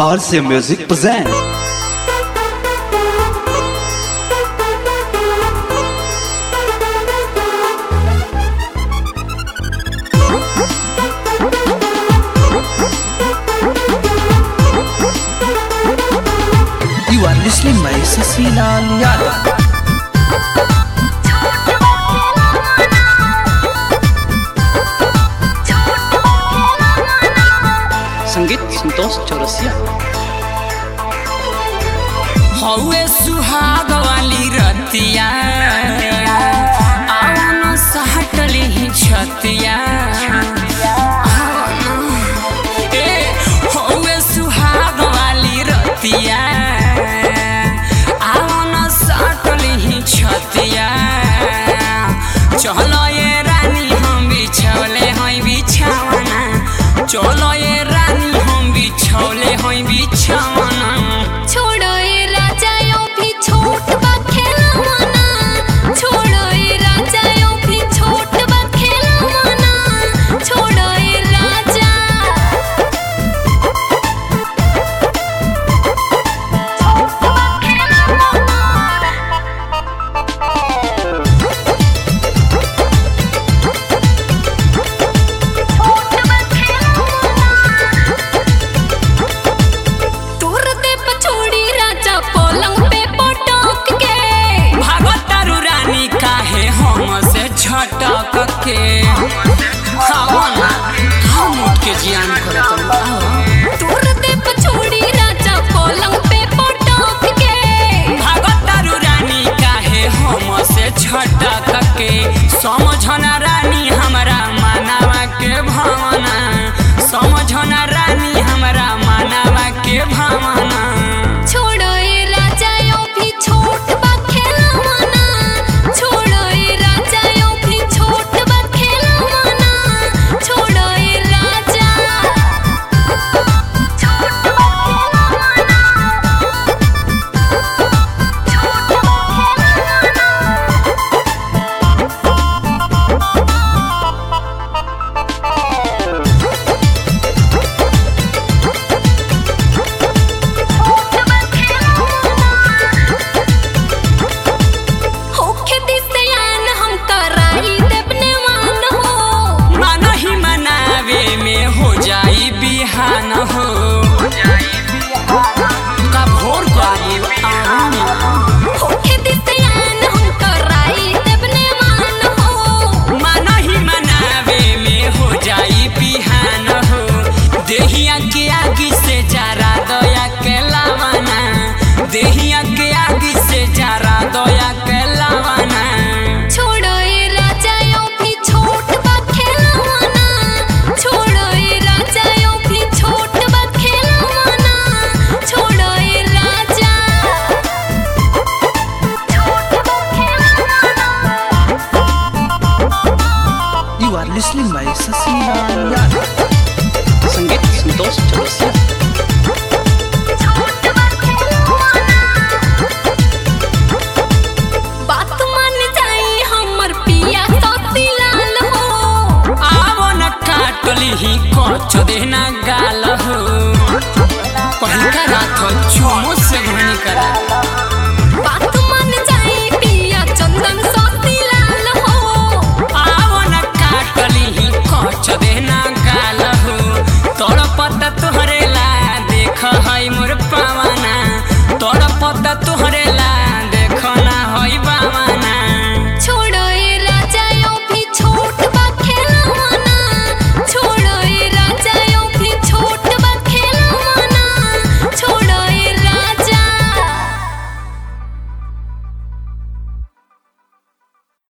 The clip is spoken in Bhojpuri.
RC Music present. You are listening my Sasilal Yadav. संगीत संतोष चौरसिया हौवे सुहाग वाली रतिया आवन सहटली ही छतिया ए हौवे सुहाग वाली रतिया आवन सहटली ही छतिया चलो ये रानी हम बिछौले हई बिछावना चलो ये रानी हम बिछौले हई बिछावना छोड़ो ये राजा यो भी छोट बा खेलवाना छोड़ो ये राजा यो भी छोट बा खेलवाना छोड़ो ये राजा तोर दे पछोड़ी राजा पलंग पे पटक के भागतारू रानी काहे हम से झटक के खावना हम उठ के जियान करत रहो। तोर दे पछोड़ी राजा पलंग पे पटक के भागतारू रानी काहे हम से झटक के समझना रानी हमरा मानवा के भावना समझना रानी हमरा मानवा के भावना छोड़ो ये राजा यो भी छोट बा खेलवाना छोड़ो ये राजा यो भी छोट बा खेलवाना छोड़ो ये राजा छोट बा खेलवाना छोट बा खेलवाना होखे दिसयान हम कराई देवने मान हो मन ही मनावे में हो जाई बिहान हो का भोर करी होखे दिसयान हम कराई देवने मान हो मन ही मनावे में हो जाई बिहान हो देहिया के आगी से जरा दया के लावाना देहिया के आगी से जरा दया के लावाना छोड़ो ये राजा यो भी छोट बा खेलवाना छोड़ो ये राजा यो भी छोट बा खेलवाना छोड़ो ये राजा छोट बा खेलवाना You are listening my Sasilal Yadav. संगीत संतोष चौरसिया छोट बा खेलवाना बात मान जाई हमर पिया सती लाल हो आवो न काटली ही कोच देना गाल हो पहिका